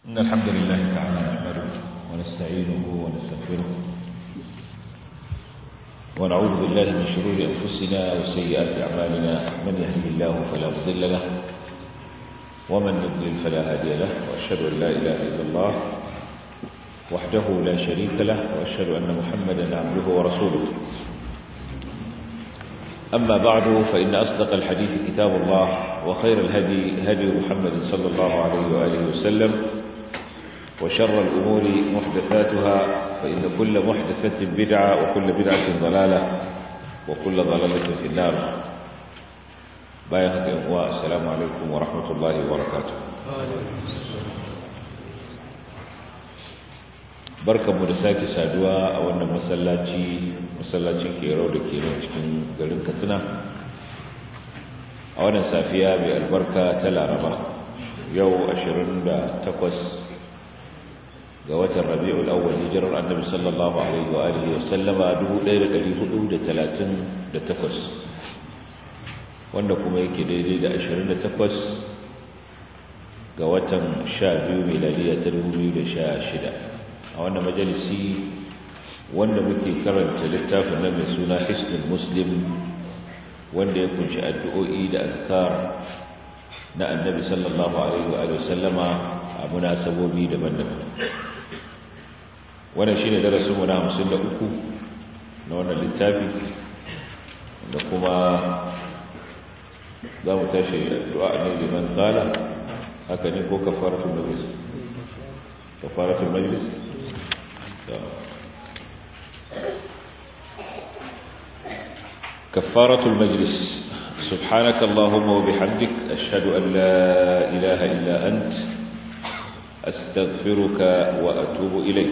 إن الحمد لله تعالى نحمده ونستعينه ونستغفره ونعوذ بالله من شرور أنفسنا وسيئات أعمالنا من يهده الله فلا مضل له ومن يضلل فلا هادي له وأشهد أن لا إله إلا الله وحده لا شريك له وأشهد أن محمدا عبده ورسوله أما بعد فإن أصدق الحديث كتاب الله وخير الهدي هدي محمد صلى الله عليه وآله وسلم وشر الأمور محدثاتها فإن كل محدثة بدعة وكل بدعة ضلالة وكل ضلالة في النار بايخة أمواء السلام عليكم ورحمة الله وبركاته barkanmu da sake saduwa a wannan masallaci masallacin kero da ke nan cikin garin katsina a wannan safiya mai albarka ta laraba yau 28 ga watan rabi'ul awwal hijirar annabi sallallahu alaihi wa alihi wa sallama 1438 wanda kuma yake daidai da 28 ga watan 12 miladiya ta 2016 a wannan majalisi wanda muke karanta littafin nan mai suna hisnul muslim wanda ya kunshi addu'o'i da azkar na annabi sallallahu alaihi wa sallama a munasabobi daban-daban wannan shine darasin mu na 53 na wannan littafi da kuma za mu tashi addu'a ne liman qala haka ne ko kafaratul majlis kafaratul majlis كفارة المجلس سبحانك اللهم وبحمدك أشهد أن لا إله إلا أنت أستغفرك وأتوب إليك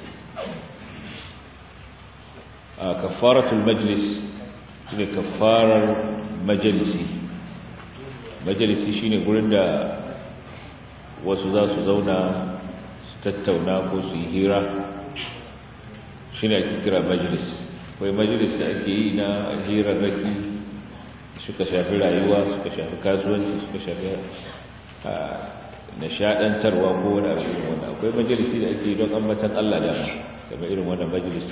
آه كفارة المجلس هي كفارة مجلسي مجلسي شيني قلن دا وسوزا سوزونا ستتونا كوسي هيرا شيني أكترى مجلس akwai majalis da ake yi na hirarraki suka shafi rayuwa suka shafi kasuwanci suka shafi nishadantarwa ko wani abu irin wannan akwai majalisi da ake yi don ambatan Allah da kamar irin wannan majalis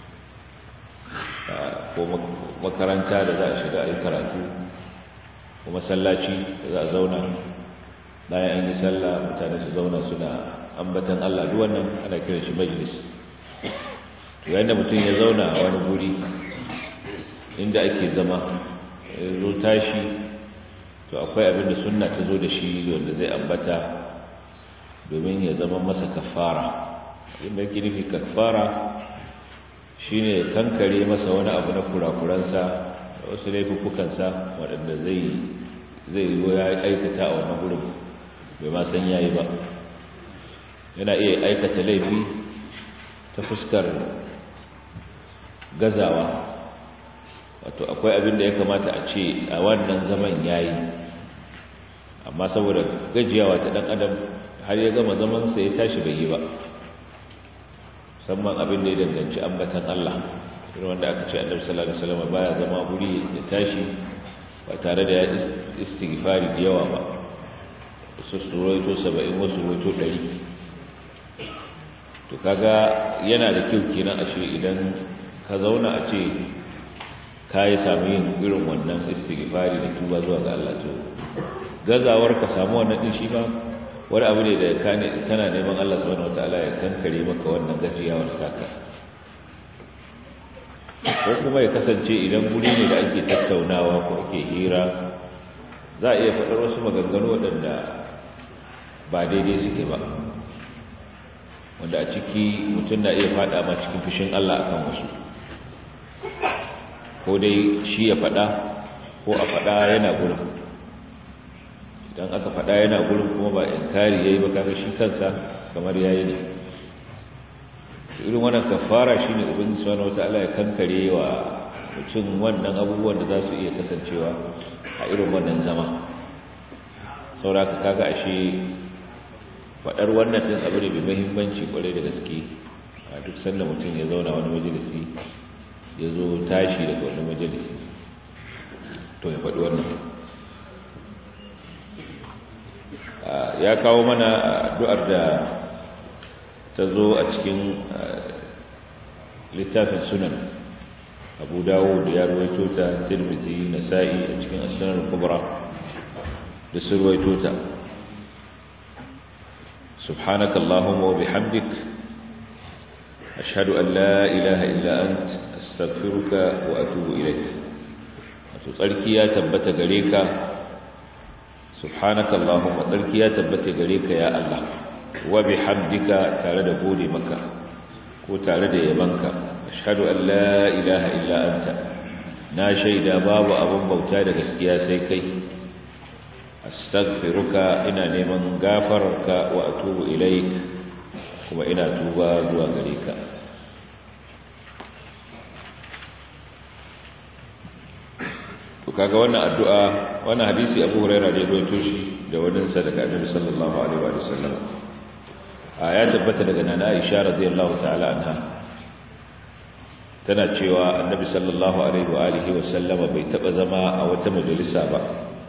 ko makaranta da za a shiga a yi karatu ko masallaci da za a zauna bayan an yi sallah mutane su zauna suna ambatan Allah duk wannan ana kiran shi majalis yayin da mutum ya zauna a wani guri inda ake zama zo tashi to akwai abin da sunna ta zo da shi wanda zai ambata domin ya zama masa kafara abinda ke nufi kafara shine kankare masa wani abu na kurakuransa da wasu laifukansa waɗanda zai zai yi ya aikata a wani gurin bai ma san yayi ba yana iya aikata laifi ta fuskar gazawa wato akwai abin da ya kamata a ce a wannan zaman yayi amma saboda gajiyawa ta dan adam har ya gama zaman sa ya tashi bai yi ba musamman abin da ya danganci ambatan Allah irin wanda aka ce Annabi sallallahu alaihi wasallam baya zama guri ya tashi ba tare da ya istighfari da yawa ba su suroito 70 wasu roito 100 to kaga yana da kyau kenan ashe idan ka zauna a ce ka yi sami yin irin wannan istighfari da tuba zuwa ga Allah to gazawar ka samu wannan din shi ba wani abu ne da kana neman Allah subhanahu wataala ya kankare maka wannan gajiyawar saka ko kuma ya kasance idan guri ne da ake tattaunawa ko ake hira za a iya faɗar wasu maganganu waɗanda ba daidai suke ba wanda a ciki mutum na iya faɗa ma cikin fushin Allah akan wasu ko dai shi ya faɗa ko a faɗa yana gurin idan aka faɗa yana gurin kuma ba inkari yayi ba kaga shi kansa kamar yayi ne irin wannan kafara shine ubangiji subhanahu wataala ya kankare wa mutum wannan abubuwan da za su iya kasancewa a irin wannan zama saboda kaga ashe faɗar wannan din abu ne mai muhimmanci kwarai da gaske a duk sanda mutum ya zauna wani majalisi ya zo tashi daga wani majalisi to ya faɗi wannan ya kawo mana addu'ar da ta zo a cikin littafin sunan abu dawo da ya ruwaito ta tirmidhi nasa'i a cikin as-sunan kubra da su ruwaito ta سبحانك اللهم وبحمدك أشهد أن لا إله إلا أنت أستغفرك وأتوب إليك تركي يا تبت غريك سبحانك اللهم تركي يا تبت غريك يا الله وبحمدك تارد بولي مكة وتارد يمنك أشهد أن لا إله إلا أنت na shaida babu abin bauta da gaskiya sai kai astaghfiruka ina neman gafararka wa atubu ilaik kuma ina tuba zuwa gare ka to kaga wannan addu'a wannan hadisi Abu Hurairah da ya shi da wannan sadaka Annabi sallallahu alaihi wa sallam a ya tabbata daga Nana Aisha radiyallahu ta'ala anha tana cewa Annabi sallallahu alaihi wa alihi wa sallama bai taba zama a wata majalisa ba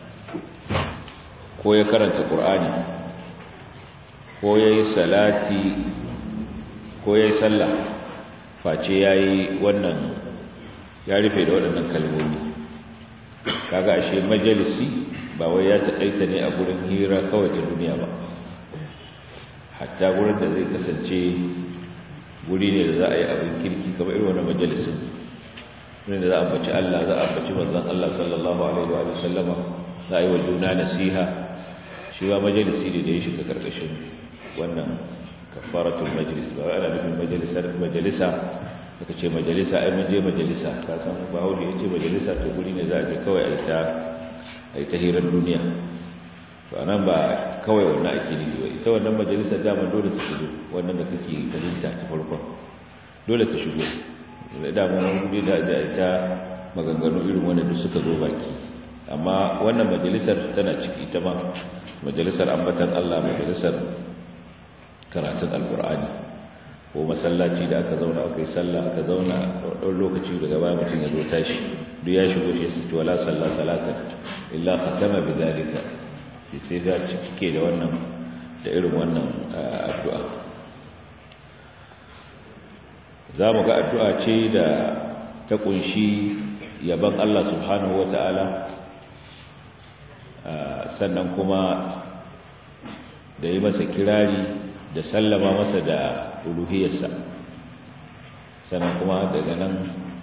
ko ya karanta Qur'ani ko yayi salati ko yayi sallah face yayi wannan ya rufe da waɗannan kalmomi kaga ashe majalisi ba wai ya taƙaita ne a gurin hira kawai da duniya ba hatta gurin da zai kasance guri ne da za a yi abin kirki kamar irin wani majalisin wurin da za a ambaci Allah za a ambaci manzon Allah sallallahu alaihi wa sallama za a yi wa juna nasiha shi ba majalisi ne da ya shiga karkashin wannan kafaratul majlis ba wai ana nufin majalisar majalisa suka ce majalisa ai mun je majalisa ka san ba hauli yace majalisa to guri ne za a je kawai ai ta ai ta hirar duniya to anan ba kawai wannan ake nufi ba ita wannan majalisa dama dole ta shigo wannan da kake ganinta ta farko dole ta shigo da mun guri da da ita maganganu irin wannan da suka zo baki amma wannan majalisar tana ciki ita ma majalisar ambatan Allah majalisar karatun alqur'ani ko masallaci da aka zauna aka yi sallah aka zauna ɗan lokaci daga baya mutum ya zo tashi duk ya shigo shi su wala sallah salatan illa khatama bi zalika sai ga cike da wannan da irin wannan addu'a za mu ga addu'a ce da ta kunshi yaban Allah subhanahu wata'ala sannan kuma da yi masa kirari da sallama masa da uluhiyarsa sannan kuma daga nan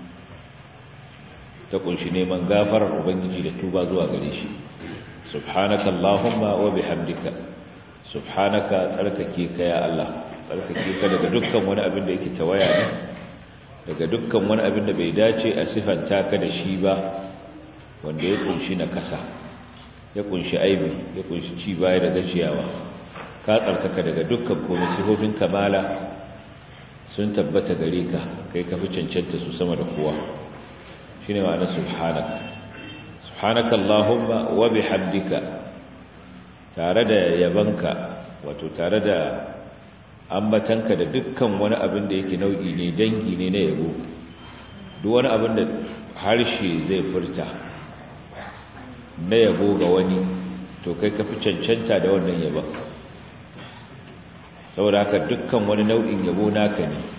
ta kunshi neman gafarar ubangiji da tuba zuwa gare shi subhanaka allahumma wa bihamdika subhanaka tsarkake ka ya Allah tsarkake ka daga dukkan wani abin da yake tawaya ne daga dukkan wani abin da bai dace a sifanta ka da shi ba wanda ya kunshi na kasa ya kunshi aibi ya kunshi ci baya da gajiyawa ka tsarkaka daga dukkan komai sifofin kamala sun tabbata gare ka kai ka fi cancanta su sama da kowa shine ma'ana subhanak subhanaka allahumma wa bihamdika tare da yabanka wato tare da ambatanka da dukkan wani abin da yake nau'i ne dangi ne na yabo duk wani abin da harshe zai furta na yabo ga wani to kai ka fi cancanta da wannan yabon saboda haka dukkan wani nau'in yabo naka ne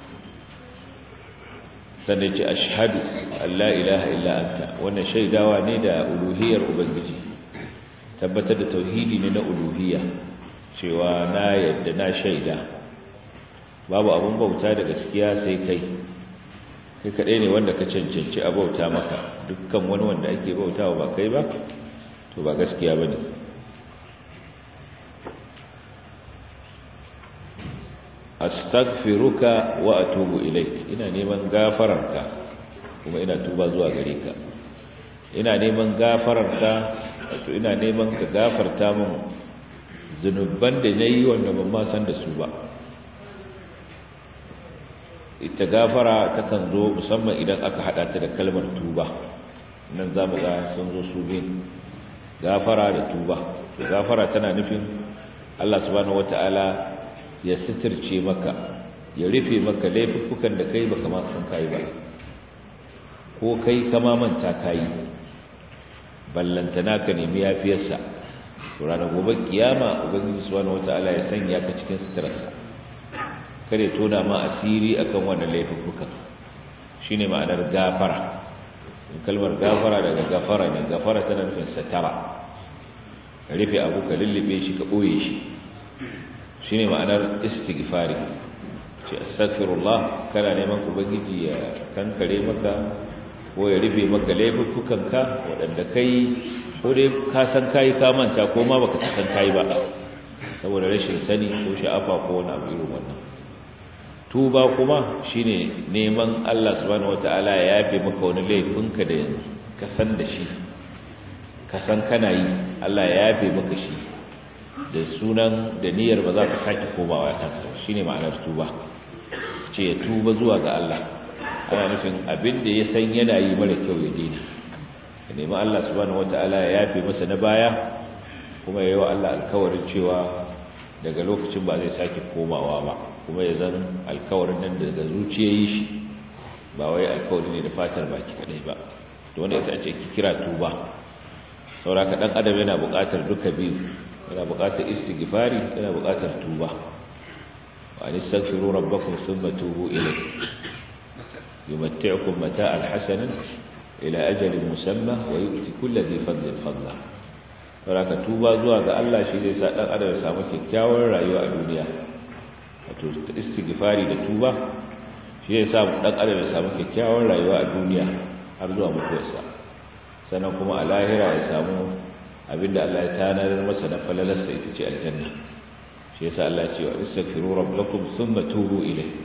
sannan ce ashhadu an la ilaha illa anta wannan shaidawa ne da uluhiyar ubangiji tabbatar da tauhidi ne na uluhiyya cewa na yadda na shaida babu abun bauta da gaskiya sai kai kai kadai ne wanda ka cancanci a bauta maka dukkan wani wanda ake bautawa ba kai ba to ba gaskiya bane astaghfiruka wa atubu ilaik ina neman gafararka kuma ina tuba zuwa gare ka ina neman gafararka wato ina neman ka gafarta min zunuban da nayi wanda ban ma san da su ba ita gafara takan zo musamman idan aka hada ta da kalmar tuba nan zamu ga sun zo su bin gafara da tuba gafara tana nufin Allah subhanahu wataala ya sitirce maka ya rufe maka laifukan da kai baka ma san kai ba ko kai kama manta kai ballantana ka nemi yafiyarsa to ranar gobe kiyama ubangiji subhanahu wataala ya sanya ka cikin suturarsa kare tona ma asiri akan wannan laifukan shine ma'anar gafara kalmar gafara daga gafara ne gafara tana nufin satara ka rufe abu ka lullube shi ka ɓoye shi shine ma'anar istighfari ce astaghfirullah kana neman ubangiji ya kankare maka ko ya rufe maka laifukanka waɗanda kai ko dai ka san kai ka manta ko ma baka san kai ba saboda rashin sani ko sha'afa ko wani abu irin wannan tuba kuma shine neman Allah subhanahu wataala ya yafe maka wani laifinka da yanzu ka san da shi ka san kana yi Allah ya yafe maka shi da sunan da niyyar ba za ka sake komawa kansa shine ma'anar tuba ce ya tuba zuwa ga Allah ana nufin abin da ya san yana yi mara kyau ya daina ka nemi Allah subhanahu wataala ya yafe masa na baya kuma ya yi wa Allah alkawarin cewa daga lokacin ba zai sake komawa ba kuma ya zan alkawarin nan daga zuciya yi shi ba wai alkawari ne da fatar baki kadai ba to wanda ita ce kira tuba sauraka dan adam yana buƙatar duka biyu yana buƙatar istighfari yana buƙatar tuba wa anistaghfiru rabbakum thumma tubu ilayhi yumatti'ukum mata'an hasanan ila ajalin musamma wa yu'ti kulli dhi fadlin fadla sauraka tuba zuwa ga Allah shi zai sa dan adam ya samu kyakkyawar rayuwa a duniya wato istighfari da tuba shi zai sa dan adam ya samu kyakkyawar rayuwa a duniya har zuwa mutuwarsa sannan kuma a lahira ya samu abinda Allah ya tanar masa na falalarsa ita ce aljanna shi yasa Allah ya ce wa istaghfiru rabbakum thumma tubu ilayhi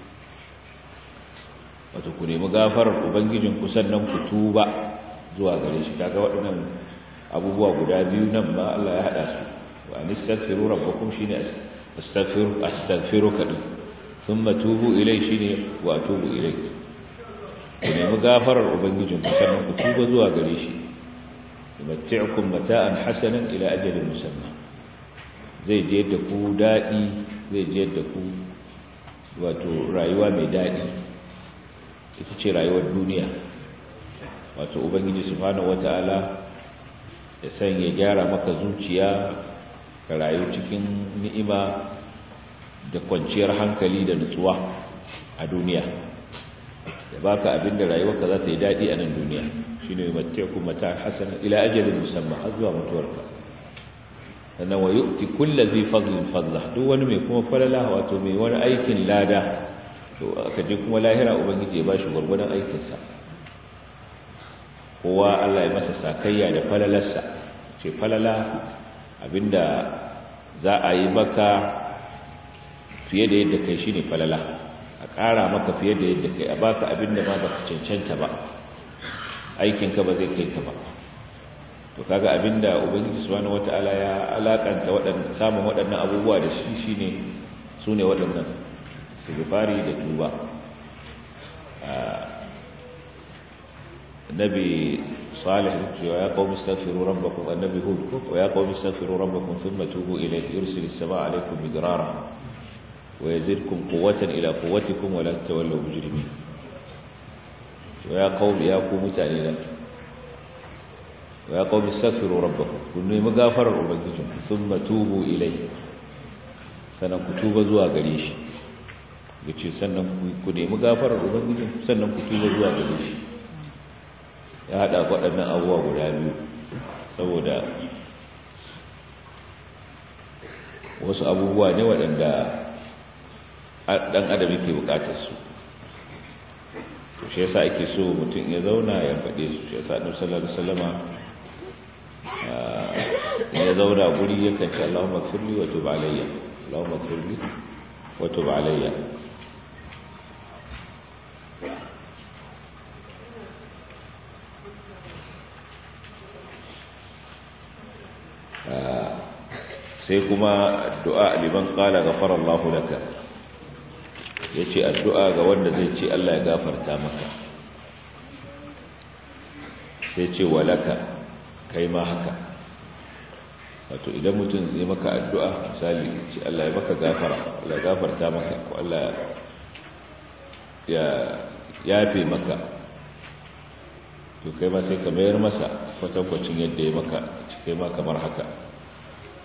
wato ku nemi gafarar ubangijin ku sannan ku tuba zuwa gare shi kaga waɗannan abubuwa guda biyu nan ma Allah ya hada su wa anistaghfiru rabbakum shine astaghfiru astaghfiruka din thumma tubu ilayhi shine wa atubu ilayhi ku nemi gafarar ubangijin ku sannan ku tuba zuwa gare shi yumatti'ukum mata'an hasanan ila ajalin musamma zai je da ku dadi zai je da ku wato rayuwa mai dadi ita ce rayuwar duniya wato ubangiji subhanahu wata'ala ya sanya gyara maka zuciya ka rayu cikin ni'ima da kwanciyar hankali da nutsuwa a duniya ya baka abin da rayuwarka za ta yi daɗi a nan duniya shi ne mace ku mata hasana ila ajalin musamman har zuwa mutuwarka sannan wa yu'ti kullu zai fadlin fadla duk wani mai kuma falala wato mai wani aikin lada to aka je kuma lahira ubangiji ya bashi gwargwadon aikinsa kowa Allah ya masa sakayya da falalarsa ce falala abinda za a yi maka fiye da yadda kai shine falala a ƙara maka fiye da yadda kai a baka abin da ma baka cancanta ba aikinka ba zai kai ka ba to kaga abin da ubangiji subhanahu wataala ya alakanta waɗannan samun waɗannan abubuwa da shi shine sune waɗannan istighfari da tuba nabi salih ya qaumi astaghfiru rabbakum annabi hud wa ya qaumi astaghfiru rabbakum thumma tubu ilayhi yursilis samaa alaykum midrara ويزدكم قوة إلى قوتكم ولا تتولوا مجرمين ويا قوم يا قوم تعالى ويا قوم استغفروا ربكم كنوا مغافر ربكم ثم توبوا إليه sannan ku tuba zuwa gare shi yace sannan ku nemi gafarar ubangiji sannan ku tuba zuwa gare shi ya hada waɗannan abubuwa guda biyu saboda wasu abubuwa ne waɗanda dan adam yake bukatar su to shi yasa ake so mutum ya zauna ya faɗe su shi yasa annabi sallallahu alaihi wasallama ya zauna guri yakan ce Allahumma firli wa tub alayya Allahumma firli wa tub alayya sai kuma addu'a liman qala ghafara Allahu laka ya ce addu'a ga wanda zai ce Allah ya gafarta maka sai ce walaka kai ma haka wato idan mutum zai maka addu'a misali ce Allah ya maka gafara Allah ya gafarta maka ko Allah ya yafe maka to kai ma sai ka mayar masa kwatankwacin yadda ya maka kai ma kamar haka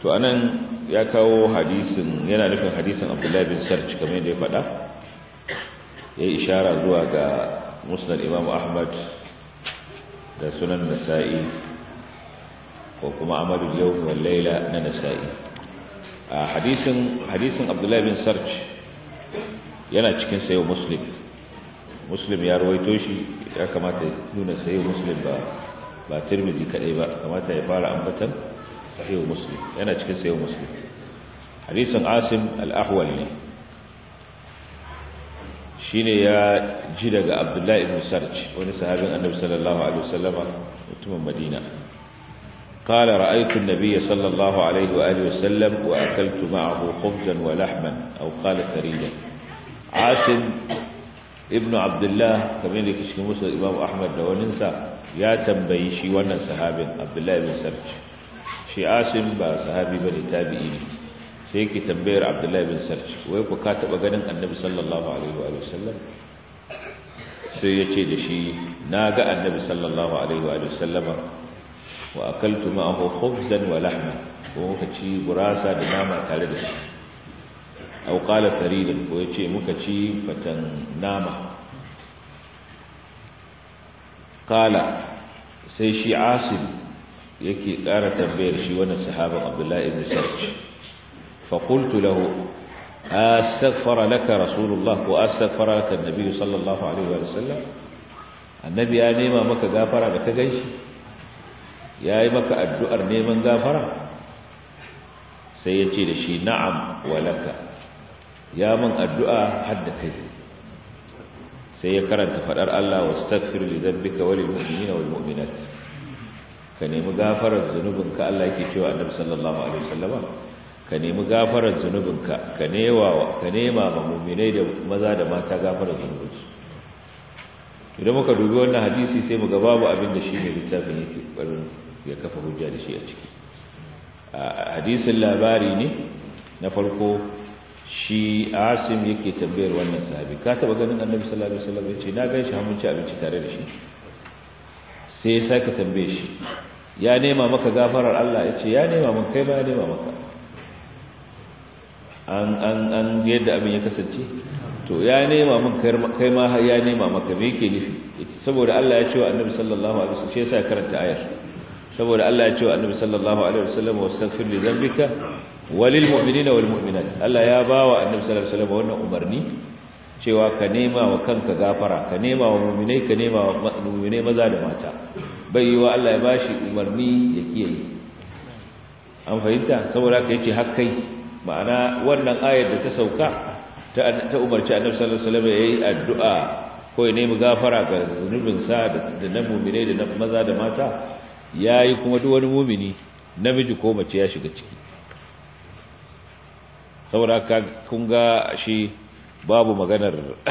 to anan ya kawo hadisin yana nufin hadisin abdullahi bin sarch kamar yadda ya faɗa ya yi ishara zuwa ga musnad imam ahmad da sunan nasa'i ko kuma amalul yawm wal layla na nasa'i a hadisin hadisin abdullahi bin sarch yana cikin sayo muslim muslim ya rawaito shi ya kamata ya nuna sayo muslim ba ba tirmidhi kadai ba kamata ya fara ambatan sahih muslim yana cikin sayo muslim hadisin asim al-ahwal ne shine ya ji daga abdullahi ibn sarj wani sahabin annabi sallallahu alaihi wasallama mutumin madina قال رأيت النبي صلى الله عليه وآله وسلم وأكلت معه خبزا ولحما أو قال ثريدا عاصم ابن عبد الله كما يلك شيخ موسى الإمام أحمد وننسى يا تنبي شي وانا صحابي عبد الله بن سرج شي عاصم با صحابي بني تابعين sai yake tambayar abdullahi bin sarj wai ku ka taba ganin annabi sallallahu alaihi wa sallam sai ya ce da shi na ga annabi sallallahu alaihi wa sallama wa akaltu ma'ahu khubzan wa lahma ko muka ci gurasa da nama tare da shi aw qala faridan ko yace muka ci fatan nama qala sai shi asim yake ƙara tambayar shi wannan sahaban abdullahi ibn sarj فقلت له أستغفر لك رسول الله وأستغفر لك النبي صلى الله عليه وسلم النبي يا نيما مكا غافرة لك جيش يا مكا الدؤر نيما غافرة سيتي لشي نعم ولك يا من الدؤر حد كيف سيكرن تفرر الله واستغفر لذنبك وللمؤمنين والمؤمنات كان يمغافر ذنوبك الله يكي النبي صلى الله عليه وسلم ka nemi gafarar zunubinka ka nema ka nema ma mu'minai da maza da mata gafarar zunubinsu idan muka dubi wannan hadisi sai mu ga babu abin da shine littafin yake barin ya kafa hujja da shi a ciki hadisin labari ne na farko shi Asim yake tambayar wannan sahabi ka taba ganin Annabi sallallahu alaihi wasallam yace na gan shi mun ci abinci tare da shi sai ya saka tambaye shi ya nema maka gafarar Allah yace ya nema mun kai ba ya nema maka an an an yadda abin ya kasance to ya nema min kai ma ya nema maka me yake nufi saboda Allah ya ce wa Annabi sallallahu alaihi wasallam shi yasa karanta ayar saboda Allah ya ce wa Annabi sallallahu alaihi wasallam wastaghfir li dhanbika walil mu'minina wal mu'minat Allah ya bawa Annabi sallallahu alaihi wasallam wannan umarni cewa ka nema wa kanka gafara ka nema wa mu'minai ka nema wa mu'minai maza da mata bai yi wa Allah ya bashi umarni ya kiyaye an fahimta saboda ka yace har kai ma'ana wannan ayar da ta sauka ta umarci annabi sallallahu alaihi wasallam yayi addu'a ko ya nemi gafara ga zunubin sa da na mu'mine da na maza da mata yayi kuma duk wani mu'mini namiji ko mace ya shiga ciki saboda ka kun ga shi babu maganar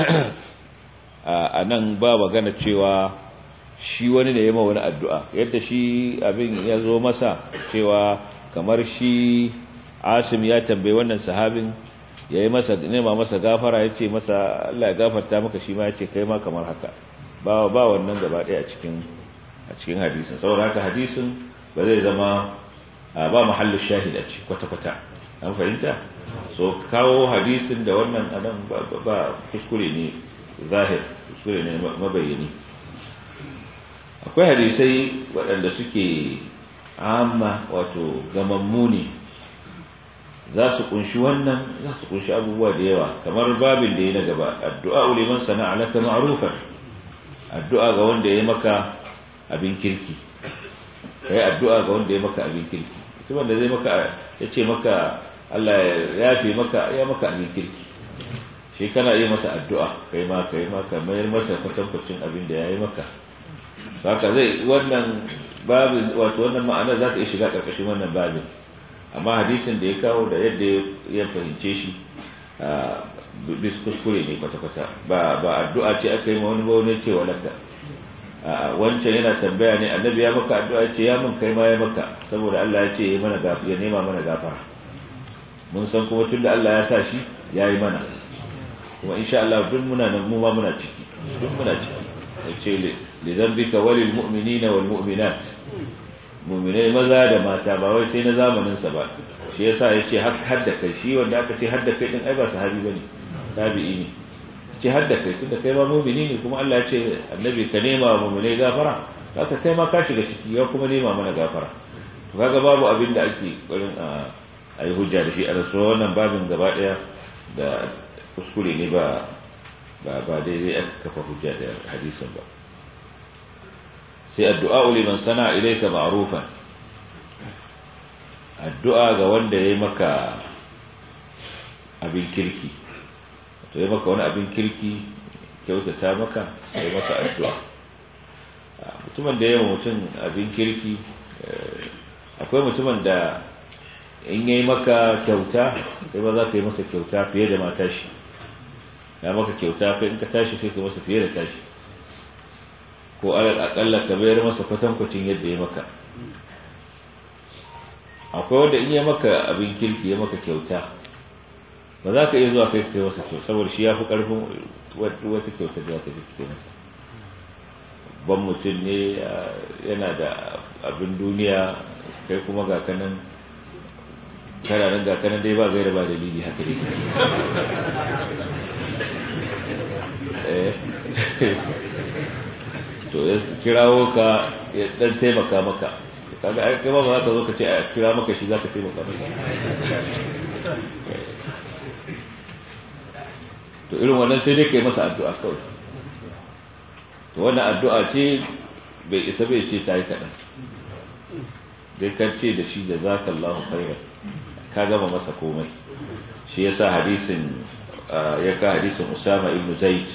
a nan ba magana cewa shi wani ne ya ma wani addu'a yadda shi abin ya zo masa cewa kamar shi asim ya tambayi wannan sahabin ya yi masa nema masa gafara ya ce masa Allah ya gafarta maka shi ma ya ce kai ma kamar haka ba ba wannan gaba ɗaya a cikin a cikin hadisin saboda haka hadisin ba zai zama ba mahallin shahid a ci kwata-kwata an fahimta so kawo hadisin da wannan anan ba kuskure ne zahir kuskure ne mabayyani akwai hadisai waɗanda suke amma wato gamammu ne za su kunshi wannan za su kunshi abubuwa da yawa kamar babin da ya na gaba addu'a liman sana'a laka ma'rufan addu'a ga wanda ya maka abin kirki kai addu'a ga wanda ya maka abin kirki mutum wanda zai maka ya ce maka Allah ya yafe maka ya maka abin kirki shi kana iya masa addu'a kai ma kai ma ka mayar masa kwatankwacin abin da ya yi maka haka zai wannan babin wato wannan ma'ana za ta iya shiga ƙarƙashin wannan babin amma hadisin da ya kawo da yadda ya fahimce shi bis kuskure ne kwata-kwata ba ba addu'a ce aka yi ma wani ba wani ce walaka wancan yana tambaya ne annabi ya maka addu'a ce ya mun kai ma ya maka saboda Allah ya ce ya mana ya nema mana gafara mun san kuma tunda Allah ya sa shi ya yi mana kuma insha Allah duk muna nan mu ma muna ciki duk muna ciki yace li dhanbika walil mu'minina wal mu'minat mu'minai maza da mata ba wai sai na zamanin sa ba shi yasa ya ce har da kai shi wanda aka ce har da kai din ai ba sahabi bane tabi'i ne ce har da kai tunda kai ma mu'mini ne kuma Allah ya ce annabi ka nema wa mu'mini gafara haka kai ma ka shiga ciki ya kuma nema mana gafara to kaga babu abin da ake ƙoƙarin a yi hujja da shi a rasu wannan babin gaba ɗaya da kuskure ne ba ba ba daidai aka kafa hujja da hadisin ba sai addu'a liman sana ilayka ma'rufan addu'a ga wanda yayi maka abin kirki to yayi maka wani abin kirki kyautata maka sai masa addu'a mutumin da yayi mutum abin kirki akwai mutumin da in yayi maka kyauta sai ba za ka yi masa kyauta fiye da mata shi ya maka kyauta kai in ka tashi sai ka masa fiye da tashi ko alal akalla ka bayar masa kwatankwacin yadda ya maka akwai wanda in ya maka abin kirki ya maka kyauta ba za ka iya zuwa kai kai masa kyau saboda shi ya fi karfin wata kyauta da za ka kai masa ban mutum ne yana da abin duniya kai kuma ga kanan kana nan ga kanan dai ba gaira ba dalili haka ne to ya kirawo ka ya dan taimaka maka kaga ai kai ba za ka zo ka ce a kira maka shi za ka taimaka maka to irin wannan sai dai kai masa addu'a kawai to wannan addu'a ce bai isa bai ce ta yi kaɗan dai kan ce da shi da zaka Allahu khairan ka gama masa komai shi yasa hadisin ya ka hadisin Usama ibn Zaid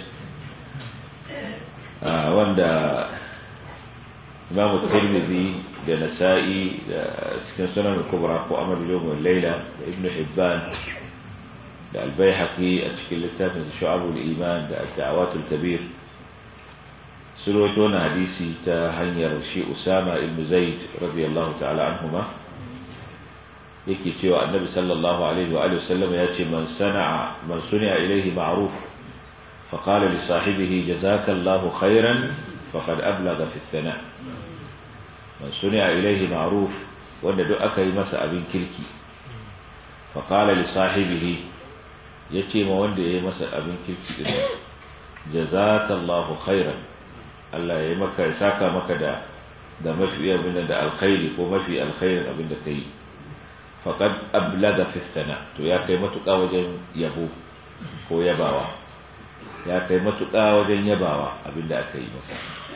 wanda Imam Tirmidhi da Nasa'i da cikin sunan kubra ko Amal Yawm wal Layla da Ibn Hibban da Al-Baihaqi a cikin littafin Shu'abul Iman da Ad-Da'awat al-Kabir sun rawaito na hadisi ta hanyar shi Usama ibn Zaid radiyallahu ta'ala anhuma yake cewa Annabi sallallahu alaihi wa alihi wasallam ya ce man sana'a man suni'a ilayhi ma'ruf fa qala li sahibihi jazaka Allahu khairan faqad ablagha fi as-sana' man suni'a ilayhi ma'ruf wanda duk aka yi masa abin kirki fa qala li sahibihi yace ma wanda yayi masa abin kirki din jazaka Allahu khairan Allah ya yi maka ya saka maka da da mafi abin da alkhairi ko mafi alkhairin abin da kai faqad ablaga fi sana to ya kai matuƙa wajen yabo ko yabawa ya kai matuƙa wajen yabawa abin da aka yi masa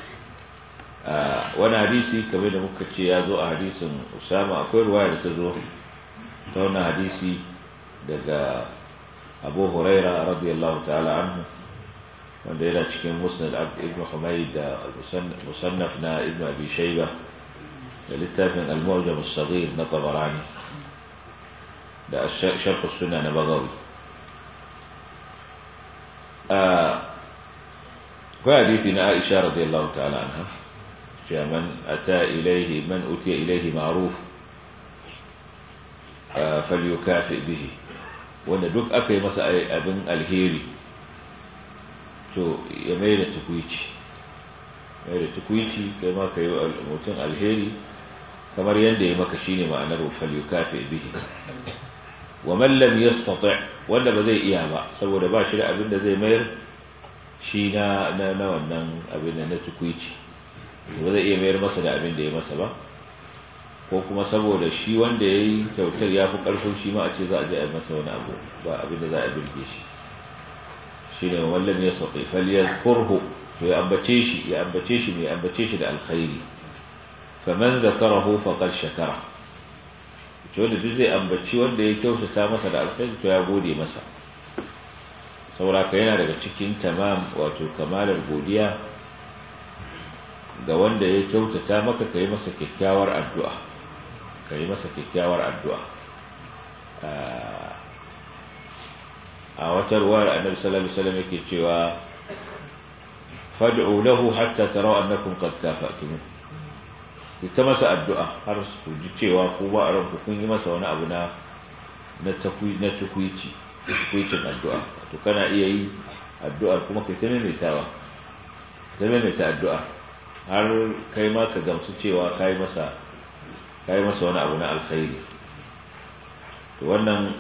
wani hadisi kamar da muka ce ya zo a hadisin Usama akwai ruwaya da ta zo ta wani hadisi daga Abu Huraira radiyallahu ta'ala anhu wanda yana cikin musnad ibn Humayd da musannaf na ibn Abi Shayba da littafin al-Mu'jam as-Saghir na Tabarani da sharh as-Sunnah na Bagawi ko hadisi na Aisha radiyallahu ta'ala anha cewa man ata ilayhi man utiya ilayhi ma'ruf falyukafi bihi wanda duk aka yi masa abin alheri to ya mai da tukwici mai da tukwici kai ma ka yi mutum alheri kamar yadda ya maka shine ma'anar wufal yukafi bihi wa man lam yastati wanda ba zai iya ba saboda ba shi da abin da zai mayar shi na na wannan abin da na tukwici ba zai iya mayar masa da abin da ya masa ba ko kuma saboda shi wanda ya yi kyautar ya fi ƙarfin shi ma a ce za a je a masa wani abu ba abin da za a birge shi shi ne wallan ya sauƙi faliyar kurhu to ya ambace shi ya ambace shi mai ambace shi da alkhairi faman zakarahu faqad shakara to wanda duk zai ambaci wanda ya kyautata masa da alkhairi to ya gode masa sauraka yana daga cikin tamam wato kamalar godiya ga wanda ya kyautata maka ka yi masa kyakkyawar addu'a ka yi masa kyakkyawar addu'a a wata ruwa da annabi sallallahu alaihi wasallam yake cewa fad'u lahu hatta taraw annakum qad kafa'tum ku ta masa addu'a har su ji cewa ku ba a ranku kun yi masa wani abu na na takwi na tukwici tukwicin addu'a to kana iya yi addu'ar kuma kai ta maimaitawa ta maimaita addu'a har kai ma ka gamsu cewa kai masa kai masa wani abu na alkhairi to wannan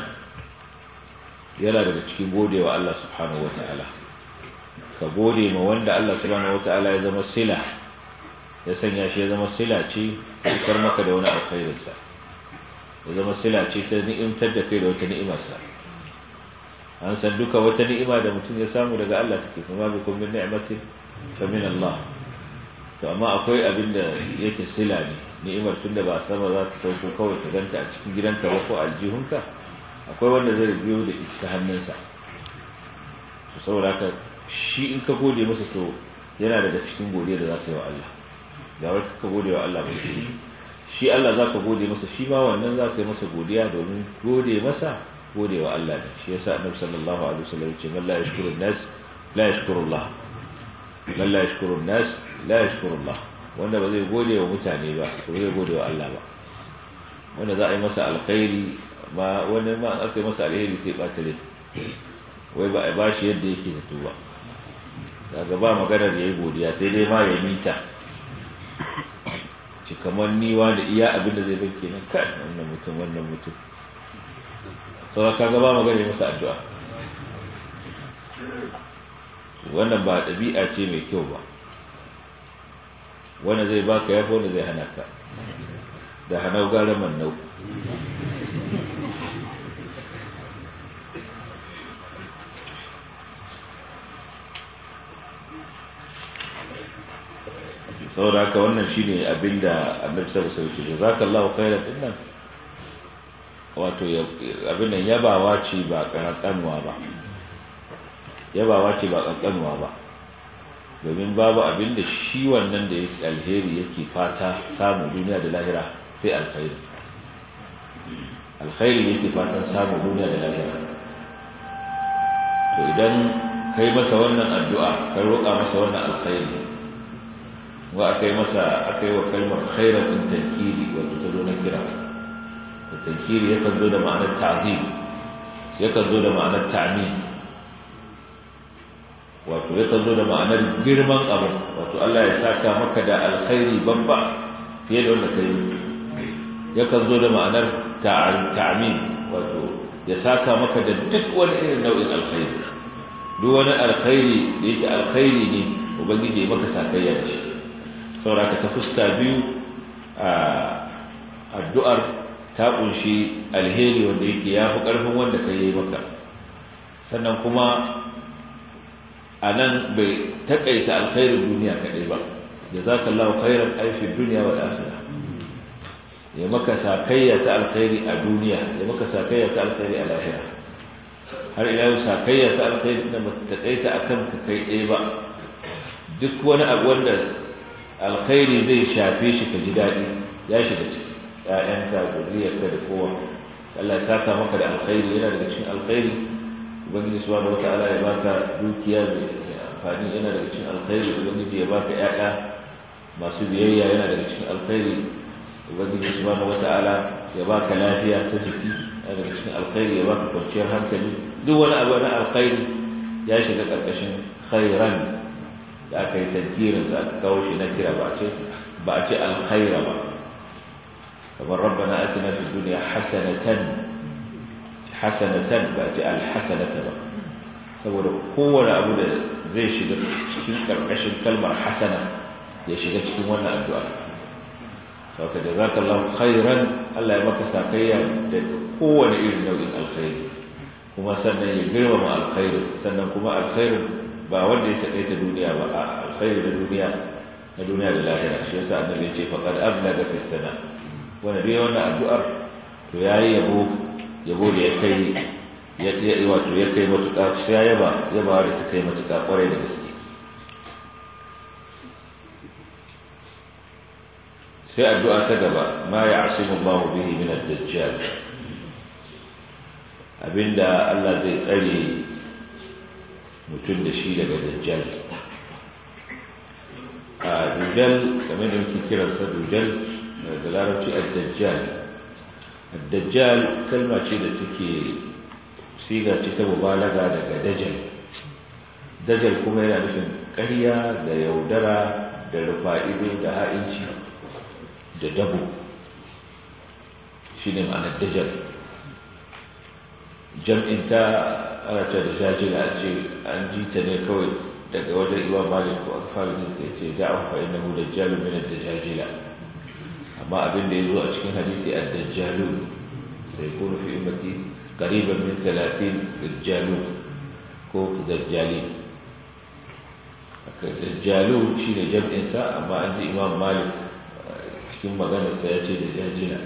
yana daga cikin godewa Allah subhanahu wata'ala ka gode ma wanda Allah subhanahu wata'ala ya zama sila ya sanya shi ya zama sila ce kar maka da wani alkhairinsa ya zama sila ce ta ni'imtar da kai da wata ni'imarsa an san duka wata ni'ima da mutum ya samu daga Allah take kuma bi kun min ni'matin fa min Allah to amma akwai abin da yake sila ne ni'imar tun da ba sama za ta sauko kawai ta ganta a cikin gidanka ba ko aljihunka akwai wanda zai biyo da ita hannunsa to saboda haka shi in ka gode masa to yana daga cikin godiya da za ka yi wa Allah ga wai ka gode wa Allah ba shi Allah za ka gode masa shi ma wannan za ka yi masa godiya domin gode masa gode wa Allah ne shi yasa annabi sallallahu alaihi wasallam ce man la yashkuru nas la yashkuru Allah man la yashkuru nas la yashkuru Allah wanda ba zai gode wa mutane ba ko zai gode wa Allah ba wanda za a yi masa alkhairi ma wani ma aka yi masa alheri sai ɓata rai wai ba a ba shi yadda yake zato ba daga ba maganar ya yi godiya sai dai ma ya mita ci kamar niwa da iya abin da zai bai kenan kai wannan mutum wannan mutum sauran kaga ba magana masa addu'a wannan ba ɗabi'a ce mai kyau ba wanda zai baka yafi wanda zai hana ka da hanau gara mannau saboda haka wannan shine abinda annabi sallallahu alaihi wasallam jazakallahu khairan dinnan wato abin nan yabawa ce ba kankanuwa ba yabawa ce ba kankanuwa ba domin babu abin da shi wannan da yake alheri yake fata samu duniya da lahira sai alkhairi alkhairi yake fatan samu duniya da lahira to idan kai masa wannan addu'a kai roƙa masa wannan alkhairi wa aka yi masa aka yi wa kalmar khairan din tankiri wato ta zo na kira da tankiri yakan zo da ma'anar ta'zim yakan zo da ma'anar ta'min wato yakan zo da ma'anar girman abu wato Allah ya saka maka da alkhairi babba fiye da wanda kai yakan zo da ma'anar ta'min wato ya saka maka da duk wani irin nau'in alkhairi duk wani alkhairi da yake alkhairi ne ubangiji ya maka sakayya da shi sauraka ta fuska biyu a addu'ar ta kunshi alheri wanda yake ya fi ƙarfin wanda ka yi maka sannan kuma a nan bai taƙaita alkhairin duniya kaɗai ba da za ka lau khairan aifin duniya wa lafiya ya maka sakayya ta alkhairi a duniya ya maka sakayya ta alkhairi a lahira har ila yau sakayya ta alkhairi da ba ta taƙaita a kan ka kai ɗaya ba duk wani abu wanda alkhairi zai shafe shi ka ji daɗi ya shiga ciki ƴaƴanka zuriyarka da kowa Allah ya saka maka da alkhairi yana daga cikin alkhairi ubangiji subhanahu wataala ya baka dukiya mai amfani yana daga cikin alkhairi ubangiji ya baka ƴaƴa masu biyayya yana daga cikin alkhairi ubangiji subhanahu wataala ya baka lafiya ta jiki yana daga cikin alkhairi ya baka kwanciyar hankali duk wani abu na alkhairi ya shiga ƙarƙashin khairan da aka yi tankirin sa aka kawo shi na kira ba a ce ba a ce alkhaira ba kamar rabbana atina fid dunya hasanatan hasanatan ba a ce alhasanata ba saboda kowane abu da zai shiga cikin karkashin kalmar hasana ya shiga cikin wannan addu'a sauka da zaka Allah khairan Allah ya maka sakayya da kowane irin nau'in alkhairi kuma sannan ya girmama alkhairi sannan kuma alkhairin ba wanda ya taƙaita duniya ba a alkhairi da duniya na duniya da lahira shi yasa annabi ya ce faqad ablaga fi sana wanda dai wannan addu'ar to yayi yabo yabo da ya kai ya ya wato ya kai matuƙa sai ya yaba yaba da ta kai matuƙa ƙwarai da gaske sai addu'a ta gaba ma ya'simu Allahu bihi min ad-dajjal abinda Allah zai tsare mutum da shi daga dajjal a dujjal kamar da muke kiransa dujjal da larabci ad-dajjal ad-dajjal kalma ce da take siga ce ta mubalaga daga dajjal dajjal kuma yana nufin ƙarya da yaudara da rufa'ido da ha'inci da dabo shi ne ma'anar dajjal jam'in ta ana ta da jajila a ce an ji ta ne kawai daga wajen iwa malik ko alfahari ne ta ce da an fa'in na da jalu min da jajila amma abin da ya zo a cikin hadisi a dajjalu sai kuma fi ummati qariban min 30 dajjalu ko dajjali dajjalu shine jam'in sa amma an ji imam malik cikin maganarsa ya ce da jajila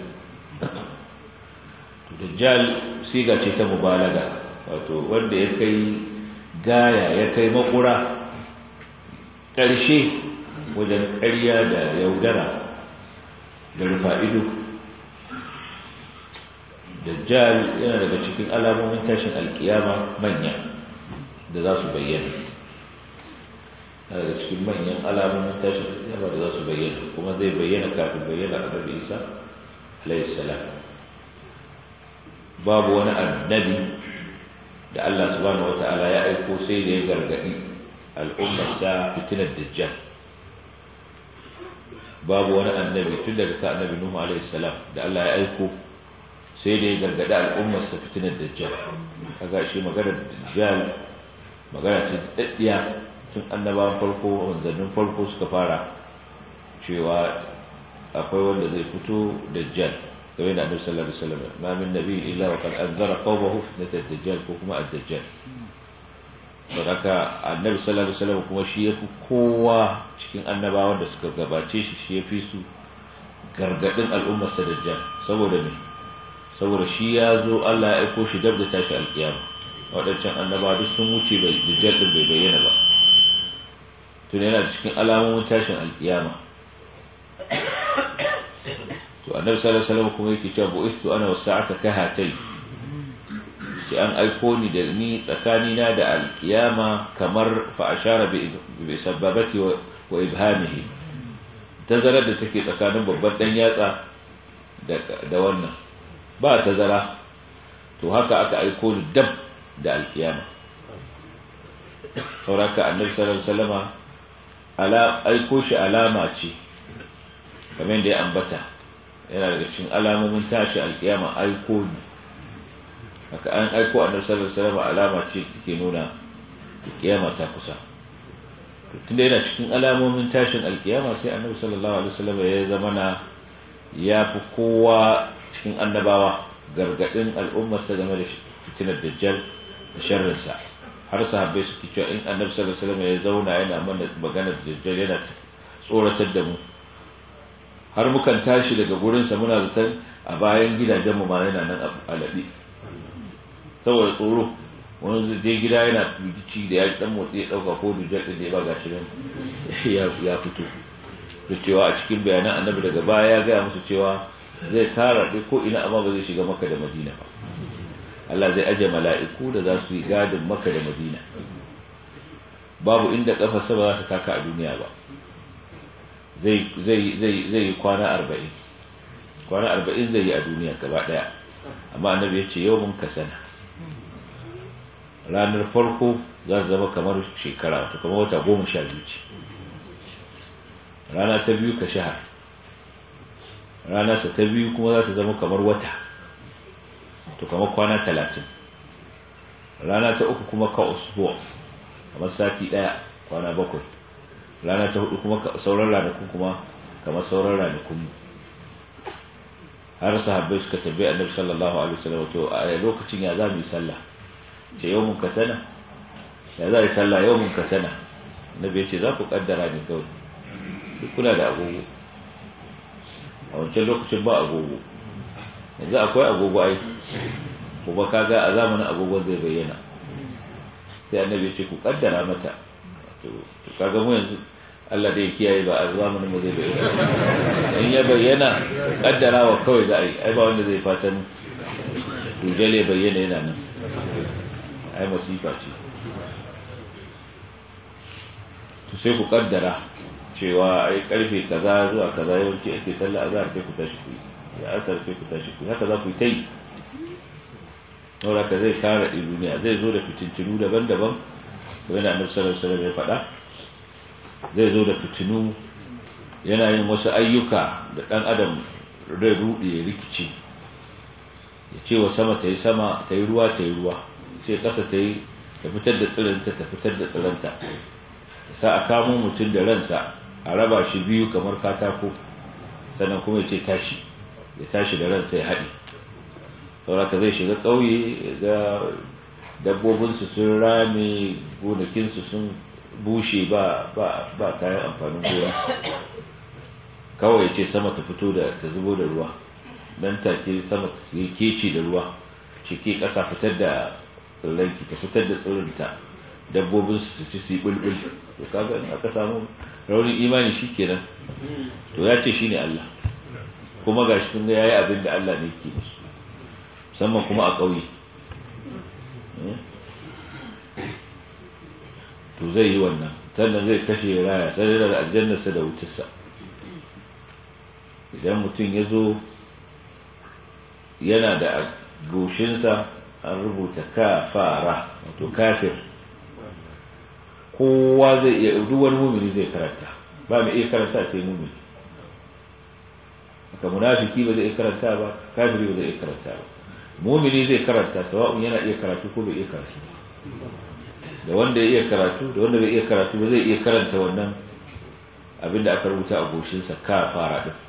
dajjal siga ce ta mubalaga wato wanda ya kai gaya ya kai makura ƙarshe wajen ƙarya da yaudara da rufa ido dajjal yana daga cikin alamomin tashin alkiyama manya da za su bayyana daga cikin manyan alamomin tashin alkiyama da za su bayyana kuma zai bayyana kafin bayyana annabi isa alayhi salam babu wani annabi da Allah subhanahu wata'ala ya aiko sai da ya gargadi al'ummar sa fitinar dajjal babu wani annabi tun daga ka annabi Nuhu alaihi salam da Allah ya aiko sai da ya gargadi al'ummar sa fitinar dajjal kaga shi maganar dajjal magana ce daddiya tun annabawan farko manzannin farko suka fara cewa akwai wanda zai fito dajjal kamar yadda annabi sallallahu alaihi wasallam ma min nabi illa wa qad anzara qawmahu fitnat ad-dajjal ko kuma ad-dajjal saboda annabi sallallahu alaihi wasallam kuma shi yafi kowa cikin annabawan da suka gabace shi shi yafi su gargadin al'ummar sa dajjal saboda me saboda shi ya zo Allah ya aiko shi dab da tashi alkiyama wadancan annabawa duk sun wuce bai dajjal din bai bayyana ba tun yana cikin alamomin tashin alkiyama to annabi sallallahu alaihi wasallam kuma yake cewa bu'istu ana wasa'ata kahatai sai an aiko ni da ni tsakani na da alkiyama kamar fa ashara bi bi sababati wa ibhamihi tazarar da take tsakanin babban dan yatsa da da wannan ba tazara to haka aka aiko ni dab da alkiyama sauraka annabi sallallahu alaihi wasallama ala aiko shi alama ce kamar da ya ambata yana daga cikin alamomin tashi alkiyama aiko ne haka an aiko a nasarar sallallahu alaihi wasallam alama ce take nuna kiyama ta kusa tunda yana cikin alamomin tashin alkiyama sai annabi sallallahu alaihi wasallam ya zama na ya fi kowa cikin annabawa gargadin al'ummarsa game da fitinar dajjal da sharrinsa har sahabbai suke cewa in annabi sallallahu alaihi wasallam ya zauna yana mana maganar dajjal yana tsoratar da mu har mukan tashi daga gurinsa muna zaton a bayan gidajenmu ma yana nan a laɓe saboda tsoro wani zai je gida yana fici da ya dan motsi ya ɗauka ko dujar da ya ba gashi nan ya fito da cewa a cikin bayanan annabi daga baya ya gaya musu cewa zai tara ɗi ko ina amma ba zai shiga maka da madina ba Allah zai aje mala'iku da za su yi gadin maka da madina babu inda kafarsa ba za ta taka a duniya ba zai yi kwana arba'in kwana arba'in zai yi a duniya gaba daya amma annabi ya ce yau mun ka sana ranar farko za su zama kamar shekara wato kamar wata goma sha biyu ce rana ta biyu ka shahar rana ta biyu kuma za ta zama kamar wata to kamar kwana talatin rana ta uku kuma ka usbuwa kamar sati daya kwana bakwai rana ta hudu kuma sauran ranakun kuma kamar sauran ranakun har sahabbai suka tabbai annabi sallallahu alaihi wasallam to a lokacin ya za mu yi sallah ce yawmun ka sana ya za yi sallah yawmun ka sana annabi ya ce za ku kaddara ne kawai duk kuna da agogo a wancan lokacin ba agogo yanzu akwai agogo ai kuma kaga a zamanin agogon zai bayyana sai annabi ya ce ku kaddara mata to kaga mu yanzu Allah dai kiyaye ba a zamanin mu zai bayyana in ya bayyana kaddarawa kawai za a yi ai ba wanda zai fatan dujale bayyana yana nan ai masifa ce to sai ku kaddara cewa ai karfe kaza zuwa kaza yawanci ake sallah azhar sai ku tashi ku ya asar sai ku tashi ku haka za ku yi ta yi saboda ka zai kare duniya zai zo da fitintinu daban-daban kuma yana annabi sallallahu alaihi wasallam ya faɗa zai zo da fitinu yana yin wasu ayyuka da ɗan adam zai ruɗe ya rikici ya ce wa sama ta yi sama ta yi ruwa ta yi ruwa sai ƙasa ta yi ta fitar da tsiranta ta fitar da tsiranta sa a kamo mutum da ransa a raba shi biyu kamar katako sannan kuma ya ce tashi ya tashi da ransa ya haɗi sauraka zai shiga ƙauye ga dabbobinsu sun rame gonakinsu sun bushe ba ba kayan amfanin gona kawai ce sama ta fito da ta zubo da ruwa nan take sama ta yi keci da ruwa ciki ƙasa fitar da tsirranki ta fitar da tsirinta dabbobin su ci su yi bulbul to kaga in aka samu raunin imani shikenan to ya ce shine Allah kuma gashi sun ga yayi abin da Allah ne yake musu musamman kuma a ƙauye to zai yi wannan sannan zai kashe raya sai da aljannarsa da wutarsa idan mutum ya zo yana da goshinsa an rubuta kafara wato kafir kowa zai iya duk wani mumini zai karanta ba mai iya karanta sai mumini haka munafiki ba zai iya karanta ba kafiri ba zai iya karanta ba mumini zai karanta sawa'un yana iya karatu ko bai iya karatu da wanda ya iya karatu da wanda bai iya karatu ba zai iya karanta wannan abinda aka rubuta a goshinsa kafara din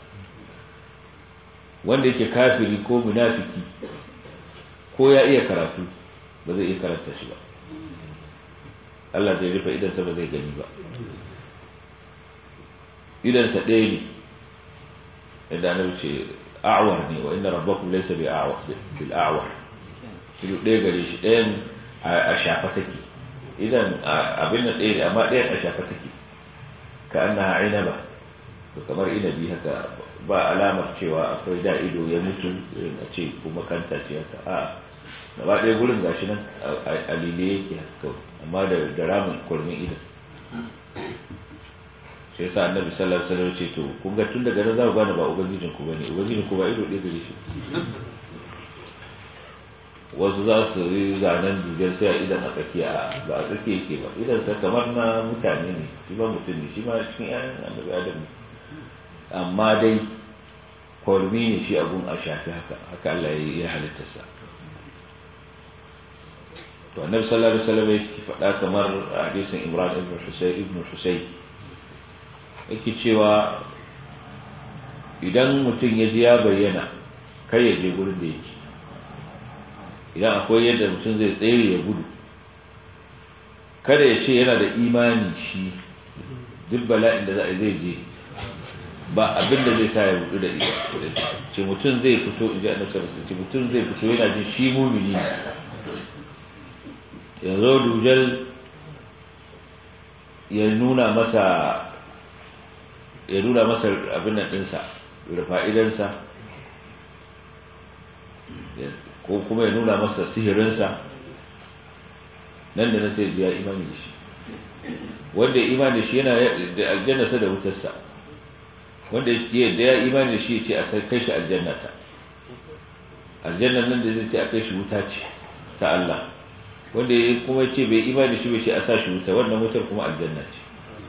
wanda yake kafiri ko munafiki ko ya iya karatu ba zai iya karanta shi ba Allah zai rufe idansa ba zai gani ba idansa ɗaya ne inda na wuce a'war ne wa inna rabbakum laysa bi a'war bil a'war shi ɗaya gare shi ɗayan a shafa take idan abin nan ɗaya ne amma ɗayan a shafa take ka annaha inaba to kamar inabi haka ba alamar cewa akwai da ido ya mutu irin a ce kuma kanta ce haka a gaba ɗaya gurin gashi nan a lile yake haka amma da da ramin kurmin ido sai sa annabi sallallahu alaihi wasallam ce to kun ga tun daga nan za ku gane ba ubangijin ku bane ubangijin ku ba ido ɗaya gare shi wasu za su yi zanen duben sai a idan a tsakiya ba a tsakiya yake ba idan sa kamar na mutane ne shi ba mutum ne shi ma cikin ƴaƴan annabi adam ne amma dai kwarmi ne shi abun a shafi haka haka Allah ya halitta sa to annabi sallallahu alaihi wasallam yake faɗa kamar hadisin Imran ibn Husayn ibn Husayn yake cewa idan mutum ya ji ya bayyana kai ya je gurin da yake idan akwai yadda mutum zai tsere ya gudu kada ya ce yana da imani shi duk bala'in da za a zai je ba abin da zai sa ya rudu da ita ce mutum zai fito in ji a nasarar ce mutum zai fito yana jin shi mumini ya zo dujal ya nuna masa ya nuna masa abin nan ɗinsa rufa'idansa ko kuma ya nuna masa sihirinsa nan da na sai ya imani da shi wanda ya imani da shi yana da aljannarsa da wutarsa wanda ya da ya imani da shi ya ce a kai shi aljannata aljannar nan da zai ce a kai shi wuta ce ta Allah wanda ya kuma ce bai imani da shi bai ce a sa shi wuta wannan wutar kuma aljanna ce